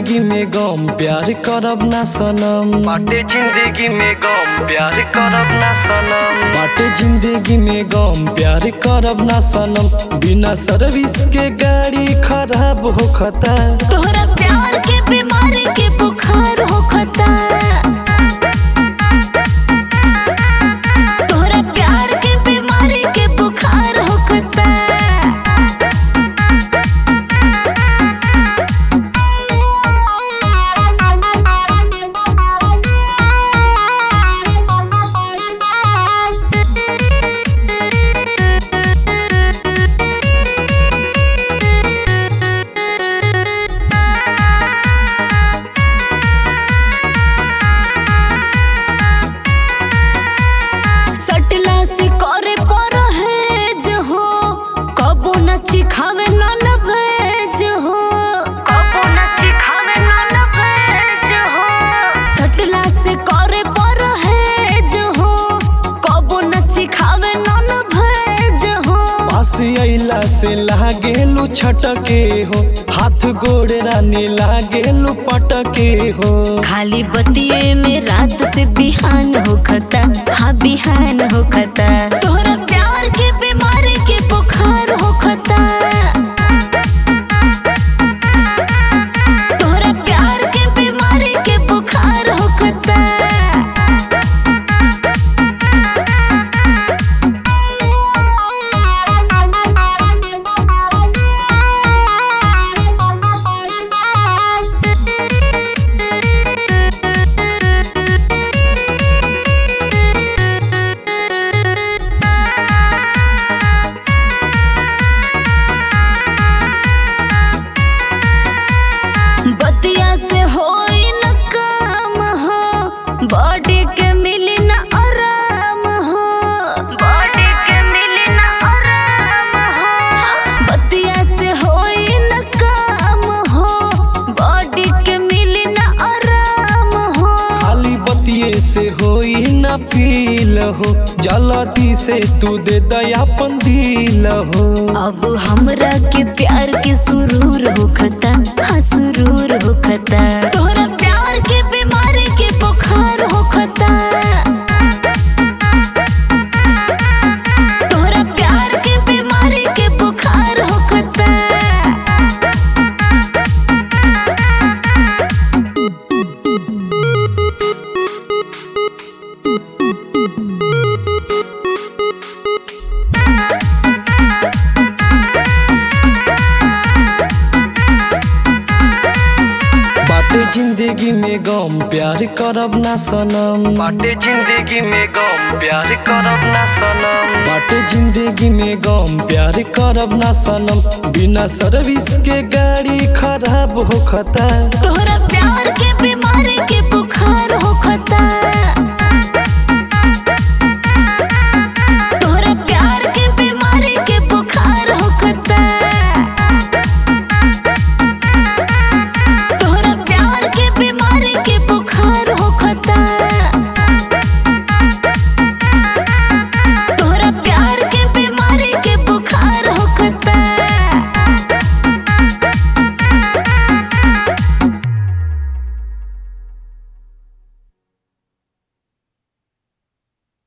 जिंदगी में गम प्यार करब ना सनम बाटे जिंदगी में गम प्यार करब ना सनम बाटे जिंदगी में गम प्यार करब ना सनम बिना सर्विस के गाड़ी खराब होखता तोहरा प्यार के बीमारी के बुखार होखता तोहरा प्यार के बीमारी के बुखार होखता सटला से करे पर है जो हो कबो न चिखावे न न भेज हो कबो न चिखावे न न भेज हो सटला से करे पर है जो हो कबो न चिखावे न न भेज हो पास अइला से लागेलू छटके हो हाथ गोड़ रानी लागेलू पटके हो खाली बतिये में रात से बिहान होखता हाँ बिहान होखता तोहरा प्यार के बीमारी के बुखार होखता तोहरा प्यार के बीमारी के बुखार होखता बतिया से होई न काम हो बॉडी के मिली न आराम हो बॉडी के मिली न आराम हो बतिया से होई न काम हो बॉडी के मिली न आराम हो खाली बतिये से होई ना फील हो जलती से तू दे दयापन दिल हो अब हमरा के प्यार के सुरूर होखता हाँ सुरूर होखता तोहरा प्यार के बीमारी के बुखार होखता तोहरा प्यार के बीमारी के बुखार होखता बाटे जिंदगी में गम प्यार करब ना सनम बाटे जिंदगी में गम प्यार करब ना सनम बाटे जिंदगी में गम प्यार करब ना सनम बिना सर्विस के गाड़ी खराब होखता तोहरा प्यार के बीमारी के